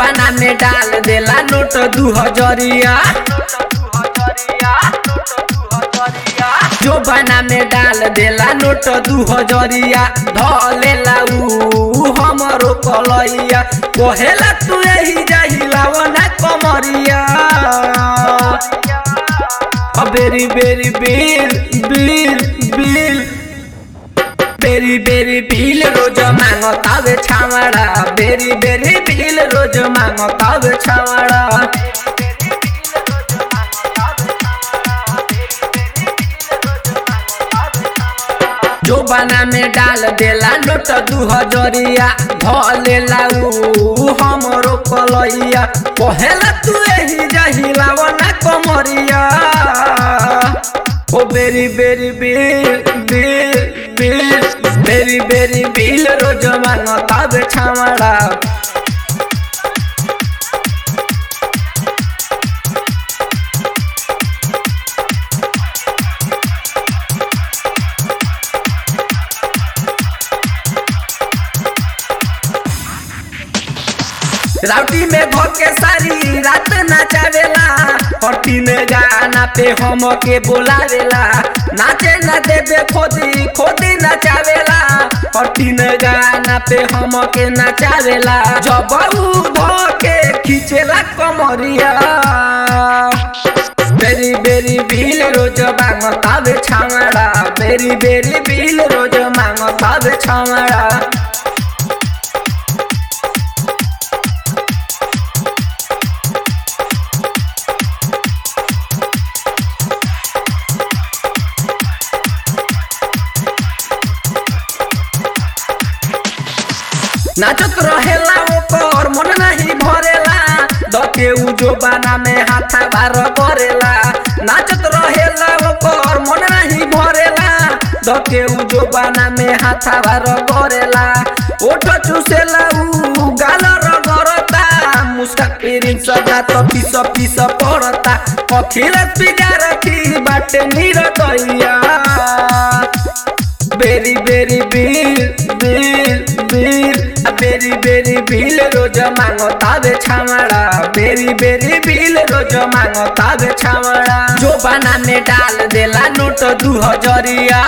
जोबाना में डाल देला नोट दू हजरिया जोबाना में डाल देला नोट दू हजरिया धलेला ऊ हमरो कलैया कहेला तू यही जाहिलावा ना कमरिया अ बेरी बेरी बिल बिल बिल बेरी बेरी बिल रोज मांगतावे छावड़ा बेरी बेरी बिल रोज मांगतावे छावड़ा जोबाना में डाल देला नोट दू हजरिया धलेला ऊ हमरो कलैया कहेला तू यही जहिलावा ना कमरिया ओ बेरी बेरी बिल बिल बिल बेरी बेरी बिल रोज मांगतावे छावड़ा राउटी में भोके सारी रात नचावेला पट्टी में गाना पे हम के बोलावेला नाचे न देबे खोदी खोदी नचावेला पट्टी में गाना पे हम के नचावेला जब ऊ धोके खींचेला कमरिया बेरी बेरी बिल रोज मांगतावे छावड़ा बेरी बेरी बिल रोज मांगतावे छावड़ा नाचत रहेला ओकर मन नहीं भरेला दके उ जोबाना में हाथा बार करेला नाचत रहेला ओकर मन नहीं भरेला दके उ जोबाना में हाथा बार करेला ओठ चुसेला उ गाल रगरता मुस्का पेरिन सजा तो पीस पीस पड़ता अखिल पिजा रखी बाटे निरतैया बेरी बेरी बिल बिल बिल आ बेरी बेरी बिल रोज मांगतावे छावड़ा बेरी बेरी बिल रोज मांगतावे छावड़ा जोबाना में डाल देला नोट दू हजरिया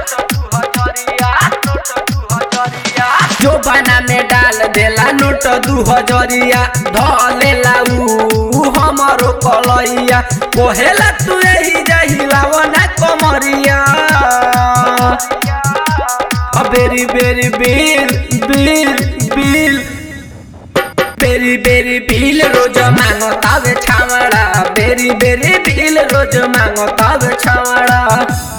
जोबाना में डाल देला नोट दू हजरिया धलेला ऊ हमरो कलैया कोहेला तू यही जहिलावा ना कमरिया अ बेरी बेरी बिल बिल बिल बेरी बेरी बिल रोज मांगतावे छावड़ा बेरी बेरी बिल रोज मांगतावे छावड़ा